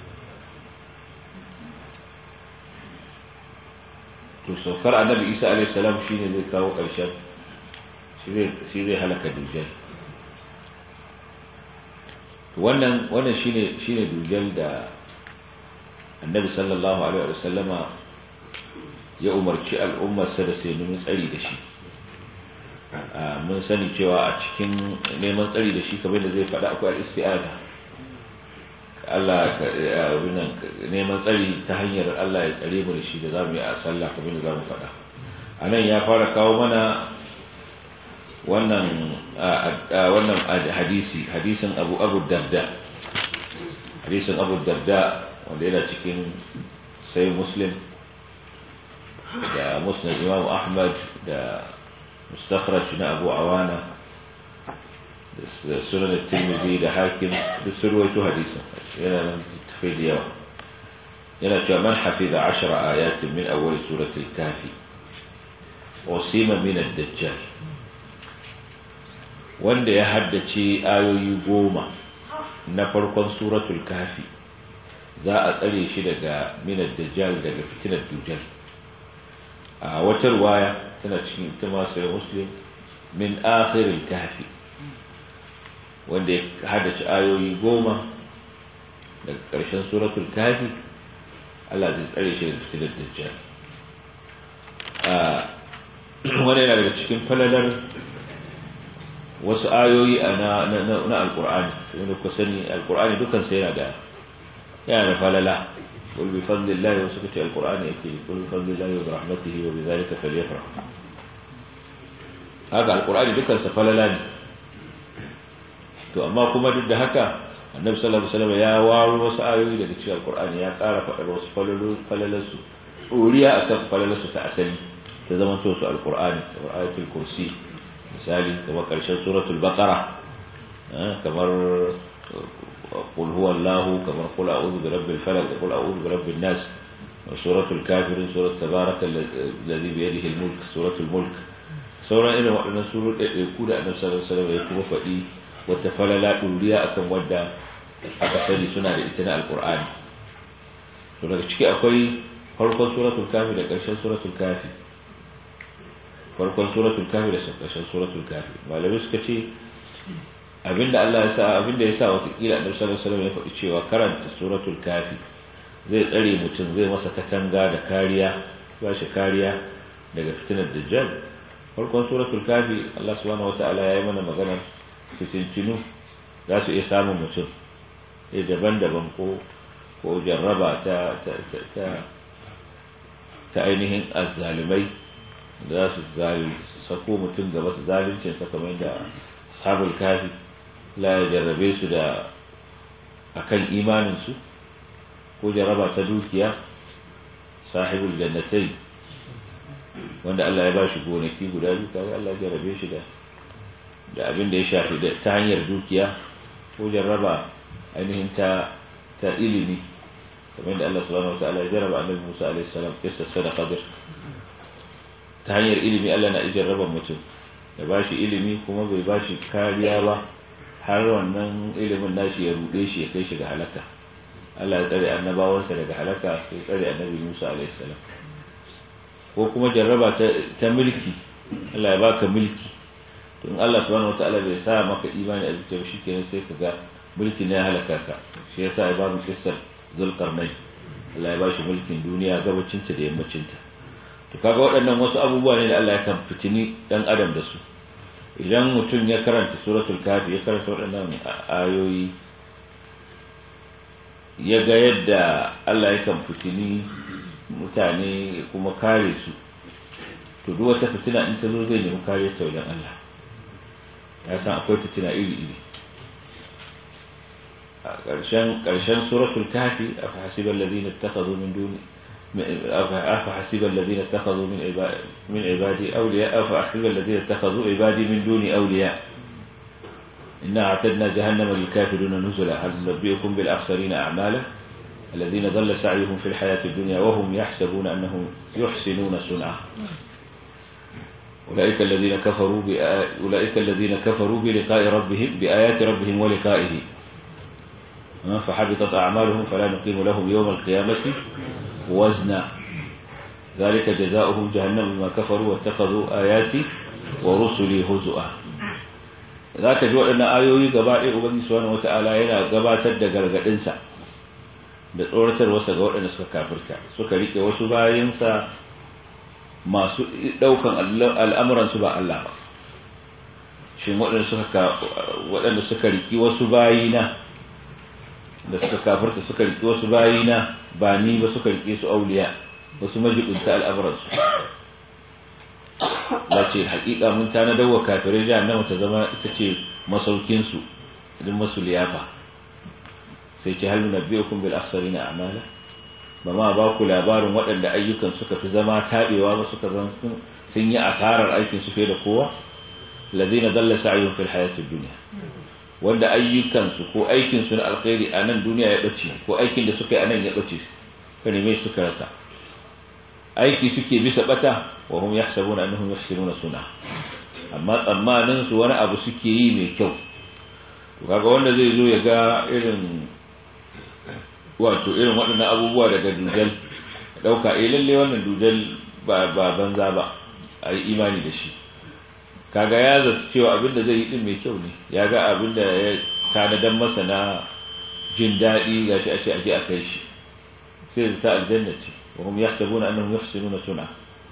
to saukar annabi isa alaihi salam shine zai kawo ƙarshen shi zai halaka dujjal wannan wannan shine shine dujjal da annabi sallallahu alaihi wa sallama ya umarci al'ummarsa da sai nemi tsari da shi mun sani cewa a cikin neman tsari da shi kamar da zai faɗa akwai al-isti'ada Allah neman tsari ta hanyar Allah ya tsare mu da shi da zamu yi a sallah kamar da zamu faɗa anan ya fara kawo mana wannan wannan hadisi hadisin Abu Abu Darda hadisin Abu Darda wanda yana cikin sai Muslim da Musnad Imam Ahmad da mustakhraj na Abu Awana da sunan Tirmidhi da Hakim da surwaito hadisin yana nan tafi da yawa yana cewa man hafiza 10 ayatin min awwal surati al-kafi usima min ad-dajjal wanda ya haddace ayoyi goma na farkon suratul kafi za a tsare shi daga minar dajjal daga fitinar dujjal a wata ruwaya tana cikin ita masu ya muslim min akhiril kahfi wanda ya haddace ayoyi goma daga ƙarshen suratul kahfi Allah zai tsare shi da fitilar dajjal wani yana daga cikin falalar wasu ayoyi na na alqur'ani wanda ku sani alqur'ani dukan sai yana da yana da falala qul bi fadlillahi wa sukati alqur'ani yake qul bi fadlillahi wa rahmatihi wa bi dhalika falyafrah haka alqur'ani dukan sa falala ne to amma kuma duk da haka annabi sallallahu alaihi wasallam ya waro wasu ayoyi daga cikin alqur'ani ya ƙara faɗar wasu falalarsu ɗoriya akan falalarsu ta asali ta zama to su alqur'ani kamar ayatul kursi misali kamar karshen suratul baqara kamar qul huwallahu kamar qul a'udhu bi rabbil falaq qul a'udhu bi rabbin nas suratul kafirun surat tabarakal ladhi bi yadihi al-mulk suratul mulk sauran irin waɗannan surun ɗaiɗaiku da annabi sallallahu alaihi wasallam ya kuma faɗi wata falala ɗuriya akan wadda aka sani suna da ita na alqur'ani to daga ciki akwai farkon suratul kafi da ƙarshen suratul kafi farkon suratul kafi da ƙarshen suratul kafi malamai suka ce abinda Allah ya sa abinda ya sa watakila annabi sallallahu alaihi wasallam ya faɗi cewa karanta suratul kafi zai tsare mutum zai masa katanga da kariya ba shi kariya daga fitinar dajjal farkon suratul kafi Allah subhanahu wataala ya yi mana maganar fitintinu za su iya samun mutum sai daban-daban ko ko jarraba ta ta ta ta ainihin azzalumai da za su sako mutum gaba su zalincin sa kamar da sabul kafi la ya jarrabe su da akan imanin su ko jarraba ta dukiya sahibul jannatai wanda Allah ya ba shi gonaki guda biyu kawai Allah ya jarrabe shi da da abin da ya shafi ta hanyar dukiya ko jarraba ainihin ta ta ilimi kamar da Allah subhanahu wa ta'ala ya jarraba annabi Musa alaihi salam kissa sadaqa bir ta hanyar ilimi Allah na jarraba mutum ya bashi ilimi kuma bai bashi kariya ba har wannan ilimin nashi ya rude shi ya kai shi ga halaka Allah ya tsare annabawansa daga halaka sai tsare annabi Musa alaihi salam ko kuma jarraba ta, ta mulki Allah ya baka mulki to in Allah subhanahu wa ta'ala bai sa maka imani a zuciyar shi kenan sai ka ga mulki ne ya halaka ka shi yasa ya ba mu kissar zulkarnai Allah ya bashi mulkin duniya gabacinta da yammacinta to kaga waɗannan wasu abubuwa ne da Allah ya kan fitini dan adam da su idan mutum ya karanta suratul kafi ya karanta waɗannan ayoyi ya ga yadda Allah ya kan fitini mutane kuma kare su to duk wata fitina in ta zo zai nemi kare ta wajen Allah ya san akwai fitina iri iri ƙarshen ƙarshen suratul kafi afa hasiban ladina ittakhadhu min duni afa hasiban ladina ittakhadhu min ibadi min ibadi awliya afa hasiban ladina ittakhadhu ibadi min duni awliya inna a'tadna jahannama lil kafirina nuzula hal nabiyukum bil akhsarina a'mala الذين ضل سعيهم في الحياة الدنيا وهم يحسبون أنهم يحسنون صنعا أولئك الذين كفروا أولئك الذين كفروا بلقاء ربهم بآيات ربهم ولقائه فحبطت أعمالهم فلا نقيم لهم يوم القيامة وزنا ذلك جزاؤهم جهنم بما كفروا واتخذوا آياتي ورسلي هزؤا ذاك جو أن آيوي قبائل أبني سبحانه وتعالى ينا قباتد قرقدنسا da tsoratar wasa ga waɗanda suka kafirta suka rike wasu bayansa masu ɗaukan al'amuransu ba Allah ba shi waɗanda suka riki wasu bayina da suka kafirta suka riki wasu bayina ba ni ba suka rike su auliya wasu majibinta al'amuransu ya ce haƙiƙa mun ta na dawa kafirai jahannama ta zama ita ce masaukinsu idan masu liyafa sai ce hal nabiyukum bil akhsarina a'mala ba ma ba ku labarin waɗanda ayyukan suka fi zama tabewa ba suka zan sun yi asarar aikin su fiye da kowa ladina dalla sa'yuhum fil hayati dunya wanda ayyukan su ko aikin su na alkhairi a nan duniya ya bace ko aikin da suka yi a nan ya bace ka neme suka rasa aiki suke bisa bata wa hum yahsabuna annahum yuhsinuna suna amma tsammanin su wani abu suke yi mai kyau to kaga wanda zai zo ya ga irin wato irin waɗannan abubuwa daga dujal ɗauka eh lalle wannan dujal ba ba banza ba a yi imani da shi kaga ya zata cewa abin da zai yi din mai kyau ne ya ga abin da ya tanadan masa na jin daɗi gashi a ce aje a kai shi sai ta aljanna ce wa hum yahsabuna annahum yuhsinuna sun'a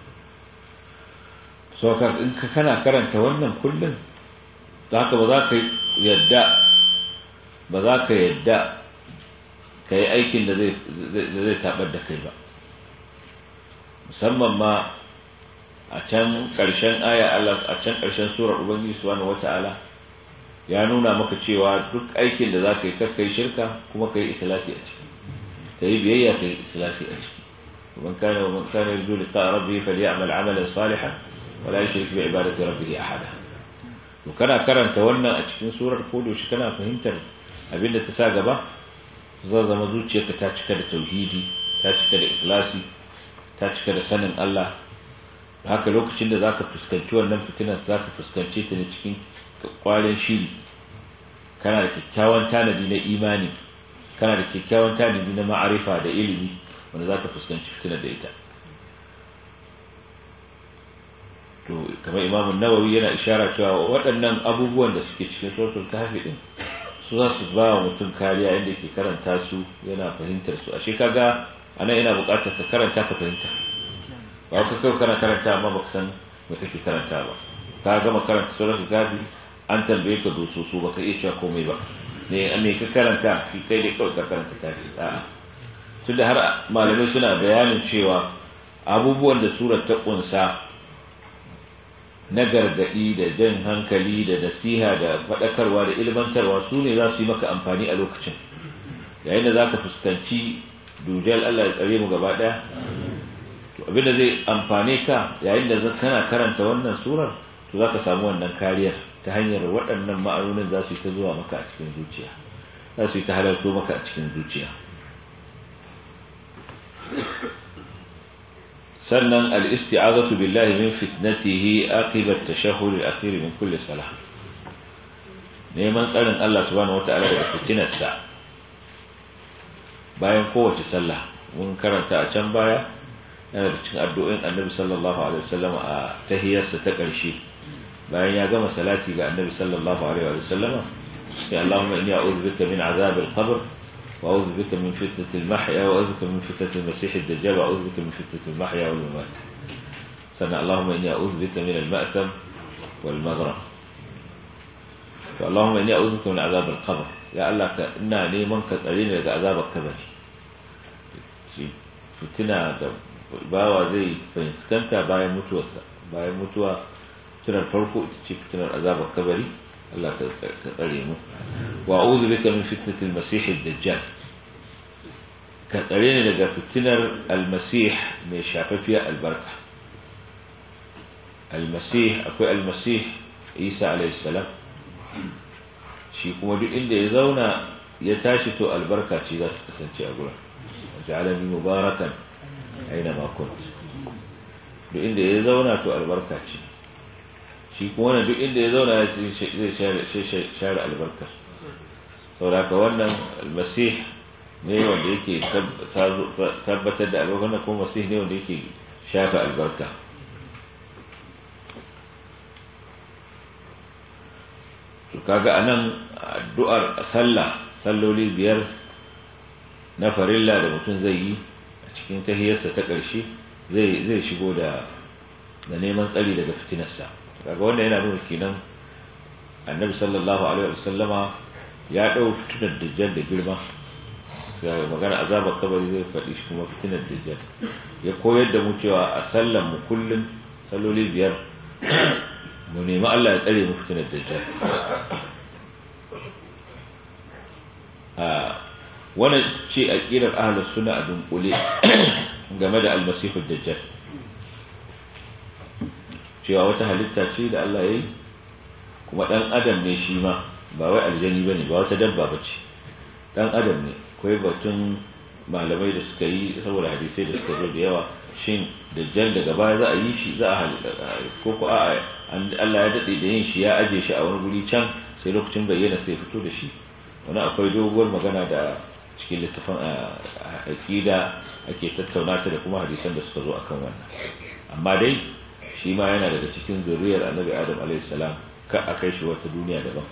so ka in ka kana karanta wannan kullun haka ba za ka yadda ba za ka yadda ka yi aikin da zai tabar da kai ba musamman ma a can ƙarshen aya Allah a can ƙarshen surar Ubangiji subhanahu wata'ala ya nuna maka cewa duk aikin da za ka yi kakkai shirka kuma ka yi ikhlasi a ciki ka yi biyayya ka yi ikhlasi a ciki ومن كان ومن كان يرجو لقاء ربه فليعمل عملا صالحا ولا يشرك بعبادة ربه أحدا وكان karanta wannan a cikin surar kodo shi kana fahimtar abinda ta sa gaba zai zama zuciyarka ta cika da tauhidi ta cika da ikhlasi ta cika da sanin Allah haka lokacin da zaka fuskanci wannan fitinar zaka fuskance ta ne cikin kwarin shiri kana da kyakkyawan tanadi na imani kana da kyakkyawan tanadi na ma'arifa da ilimi wanda zaka fuskanci fitinar da ita to kamar Imam Nawawi yana ishara cewa waɗannan abubuwan da suke cikin suratul kahfi din su za su ba wa mutum kariya inda yake karanta su yana fahimtar su ashe kaga anan ina buƙatar ka karanta ka fahimta ba ka kai kana karanta amma baka san me kake karanta ba ka gama karanta suratul kahfi an tambaye ka doso su baka iya cewa komai ba ne me ka karanta shi kai dai kawai ka karanta kahfi a'a tunda har malamai suna bayanin cewa abubuwan da surar ta kunsa na gargadi da jan hankali da nasiha da faɗakarwa da ilmantarwa su ne za su yi maka amfani a lokacin yayin da za ka fuskanci dujal Allah ya tsare mu gaba ɗaya to abinda zai amfane ka yayin da kana karanta wannan surar to za ka samu wannan kariyar ta hanyar waɗannan ma'anonin za su yi ta zuwa maka a cikin zuciya za su yi ta halarto maka a cikin zuciya sannan al-isti'azatu billahi min fitnatihi aqiba at-tashahhud al-akhir min kulli salah neman tsarin Allah subhanahu wata'ala daga fitinarsa bayan kowace sallah mun karanta a can baya yana da cikin addu'o'in Annabi sallallahu alaihi wasallam a tahiyarsa ta ƙarshe bayan ya gama salati ga Annabi sallallahu alaihi wasallam sai Allahumma inni a'udhu bika min azab al-qabr وأعوذ بك من فتنة المحيا وأعوذ بك من فتنة المسيح الدجال وأعوذ بك من فتنة المحيا والممات سنة اللهم إني أعوذ بك من المأثم والمغرم فاللهم إني أعوذ بك من عذاب القبر يا الله إنا نيمان كترين لك عذاب القبر فتنة bawa zai fuskanta bayan mutuwarsa bayan mutuwa tunar farko ita ce fitinar azabar kabari Allah ka tsare mu wa a'udhu bika min fitnatil masih ad-dajjal ka tsare ni daga fitinar al-masih mai shafafiya albarka al-masih akwai al-masih Isa alayhi salam shi kuma duk inda ya zauna ya tashi to albarka ce za ta kasance a gurin ja'alani mubarakan aina ma kunt duk inda ya zauna to albarka ce shi kuma wannan duk inda ya zauna zai share albarkar sauraka wannan almasih ne wanda yake tabbatar da albarkar kuma masih ne wanda yake shafe albarka to kaga anan addu'ar sallah salloli biyar na farilla da mutum zai yi a cikin tahiyarsa ta ƙarshe zai shigo da da neman tsari daga fitinarsa kaga wanda yana nuna kenan annabi sallallahu alaihi wasallama ya dau fitinar dajjal da girma ga magana azabar kabari zai faɗi shi kuma fitinar dajjal ya koyar da mu cewa a sallan mu kullum salloli biyar mu nemi Allah ya tsare mu fitinar dajjal a wannan ce aqidar ahlus sunna a dunkule game da almasihu dajjal cewa wata halitta ce da Allah ya yi kuma ɗan adam ne shi ma ba wai aljani ba ne ba wata dabba ba ce ɗan adam ne akwai batun malamai da suka yi saboda hadisai da suka zo da yawa shin dajjal daga baya za a yi shi za a halitta ko ko a Allah ya daɗe da yin shi ya aje shi a wani guri can sai lokacin bayyana sai fito da shi wani akwai doguwar magana da cikin littafin aqida ake tattauna ta da kuma hadisan da suka zo akan wannan amma dai shi ma yana daga cikin zuriyar annabi adam alaihissalam ka a kai shi wata duniya daban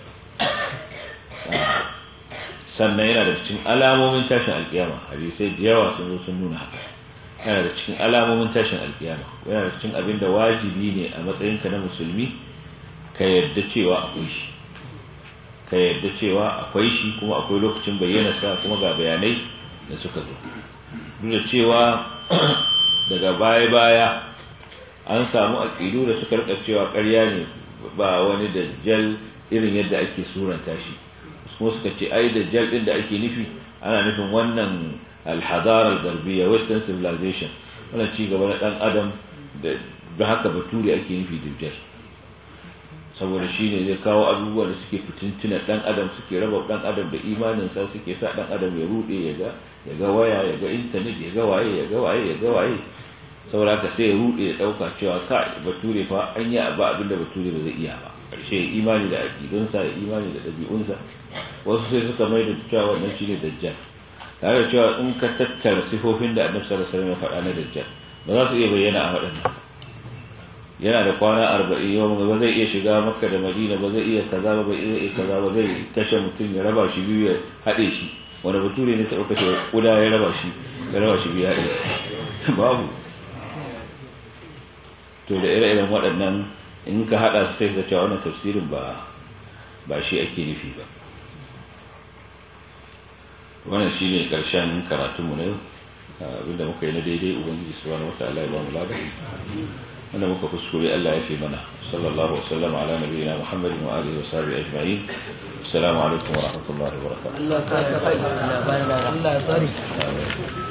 sannan yana da cikin alamomin tashin alkiyama hadisai da yawa sun zo sun nuna haka yana da cikin alamomin tashin alkiyama yana da cikin abin da wajibi ne a matsayinka na musulmi ka yarda cewa akwai shi ka yarda cewa akwai shi kuma akwai lokacin bayyana sa kuma ga bayanai da suka zo duk da cewa daga baya-baya an samu aƙidu da suka rika cewa ƙarya ne ba wani dajjal irin yadda ake suranta shi kuma suka ce ai dajjal din da ake nufi ana nufin wannan alhazar al-garbiya western civilization wannan ci gaba na dan adam da haka bature ake nufi dajjal saboda shi ne zai kawo abubuwa da suke fitintuna dan adam suke raba dan adam da imaninsa suke sa dan adam ya rude ya ga ya ga waya ya ga internet ya ga waye ya ga waye ya ga waye saboda ka sai ya rude ya dauka cewa ka bature fa an yi ba abin da bature ba zai iya ba karshe imani da aqidunsa da imani da dabi'unsa wasu sai suka mai da cewa wannan shine dajjal tare da cewa in ka tattara sifofin da annabi sallallahu alaihi wasallam ya faɗa na dajjal ba za su iya bayyana a waɗannan yana da kwana arba'in yau ba zai iya shiga makka da madina ba zai iya kaza ba zai iya kaza ba zai kashe mutum ya raba shi biyu ya haɗe shi wanda bature ne ta ɗauka ce kuda ya raba shi ya raba shi biyu ya haɗe babu to da ire-iren waɗannan in ka haɗa sai ka cewa wannan tafsirin ba ba shi ake nufi ba wannan shine karshen karatunmu na yau abinda muka yi na daidai ubangiji subhanahu wataala ya ba mu labarai wanda muka kuskure Allah ya fi mana sallallahu wasallam ala nabiyina Muhammadin wa alihi wa sahbihi ajma'in assalamu alaikum wa rahmatullahi wa barakatuh Allah ya sa ka Allah ya sani